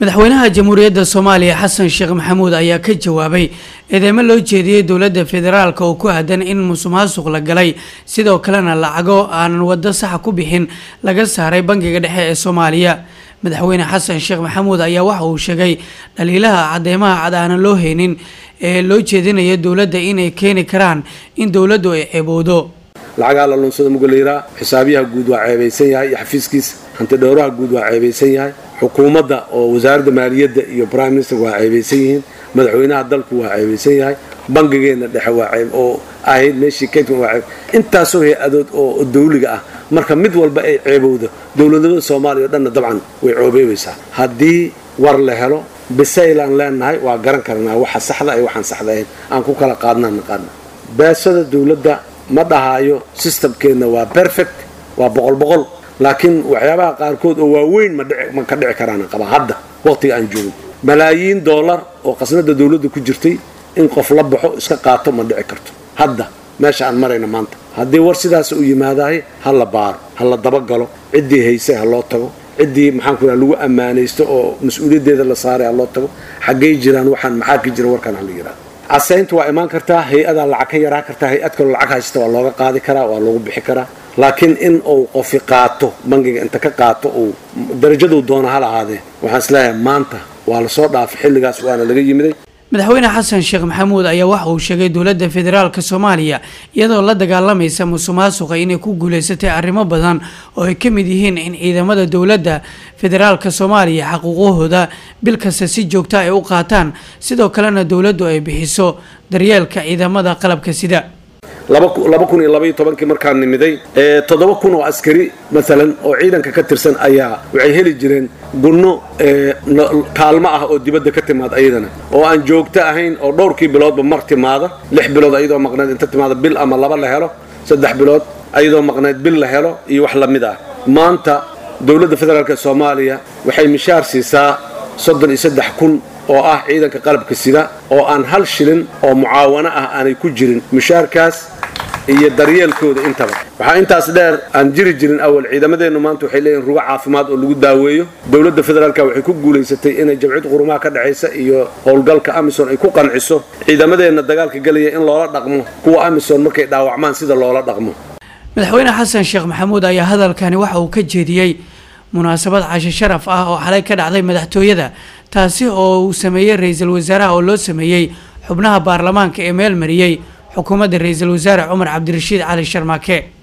madaxweynaha jamhuuriyadda soomaaliya xasan sheekh maxamuud ayaa ka jawaabay eedeymo loo jeediyey dowladda federaalk oo ku aadan in musuqmaasuq la galay sidoo kalena lacago aanan waddo saxa ku bixin laga saaray bangiga dhexe ee soomaaliya madaxweyne xasan sheekh maxamuud ayaa waxa uu sheegay dhaliilaha cadeymaha cad aanan loo haynin ee loo jeedinaya dowladda inay keeni karaan in dowladdu ay ceebowdo lacagaa la lunsada mugalayraa xisaabiyaha guud waa ceebaysan yahay iyo xafiiskiisa hantidhowraha guud waa ceebaysan yahay xukuumadda oo wasaaradda maaliyadda iyo prime minister waa ceebaysan yihiin madaxweynaha dalku waa ceebaysan yahay bangigeenna dhexe waa ceeb oo ahayd meeshii kaydkan waa ceeb intaasoo hay-adood oo dawliga ah marka mid walba ay ceebowdo dowladnimada soomaaliya o dhanna dabcan way coobeebaysaa haddii war la helo bisaylaan leenahay waa garan karnaa waxa saxda iyo waxaan saxda ahayn aan ku kala qaadnaan naqaana beesada dowladda ma dhahaayo systemkeenna waa perfect waa boqol boqol laakiin waxyaabaha qaarkood oo waaweyn ma ka dhici karaan qaba hadda waqtiga aan joogin malaayiin dollar oo qasnada dowladda ku jirtay in qof la baxo iska qaato ma dhici karto hadda meesha aan marayna maanta haddii war sidaas u yimaadahay ha la baaro ha la dabagalo ciddii haysay ha loo tago ciddii maxaanku raa lagu ammaanaysto oo mas-uuliyaddeeda la saaray ha loo tago xaggay jiraan waxaan maxaa ka jira warkaan ha la yidhahdo casaynta waa imaan kartaa hay-adaa lacag ka yaraa kartaa hay-ad kaloo lacag haysta waa looga qaadi karaa waa loogu bixi karaa laakiin in uu qofi qaato bangiga inta ka qaato uu darajaduu doona ha lahaadee waxaan isleeyahay maanta waa lasoo dhaafay xilligaas waana laga yimiday madaxweyne xasan sheekh maxamuud ayaa waxa uu sheegay dowladda federaalka soomaaliya iyadoo la dagaalamaysa musuqmaasuqa inay ku guuleysatay arrimo badan oo ay ka mid yihiin in ciidamada dowladda federaalka soomaaliya xaquuqahooda bil kasta si joogta ay u qaataan sidoo kalena dowladdu ay bixiso daryeelka ciidamada qalabka sida laba kun iyo labaiyo tobankii markaan nimiday toddoba kun oo askari maalan oo ciidanka ka tirsan ayaa waxay heli jireen gunno kaalmo ah oo dibadda ka timaada ayadana oo aan joogto ahayn oo dhowrkii biloodba mar timaada lix bilood ayadoo maqnayd inta timaada bil ama laba la helo saddex bilood ayadoo maqnayd bil la helo iyo wax lamid ah maanta dowladda federaalk ee soomaaliya waxay mishaar siisaa soddon iyo saddex kun oo ah ciidanka qalabka sida oo aan hal shilin oo mucaawano ah aanay ku jirin mushaarkaas iyo daryeelkooda intaba waxaa intaas dheer aan jiri jirin awal ciidamadeennu maanta waxay leeyihin rugo caafimaad oo lagu daaweeyo dowladda federaalka waxay ku guulaysatay inay jabcid qurumaha ka dhexaysa iyo howlgalka amison ay ku qanciso ciidamadeenna dagaalka gelaya in loola dhaqmo kuwa amison markay dhaawacmaan sida loola dhaqmo madaxweyne xasan sheekh maxamuud ayaa hadalkani waxa uu ka jeediyey munaasabad cashe sharaf ah oo xalay ka dhacday madaxtooyada taasi oo uu sameeyey ra-iisul wasaaraha oo loo sameeyey xubnaha baarlamaanka ee meel mariyey xukuumadda ra-iisul wasaare cumar cabdirashiid cali sharmaake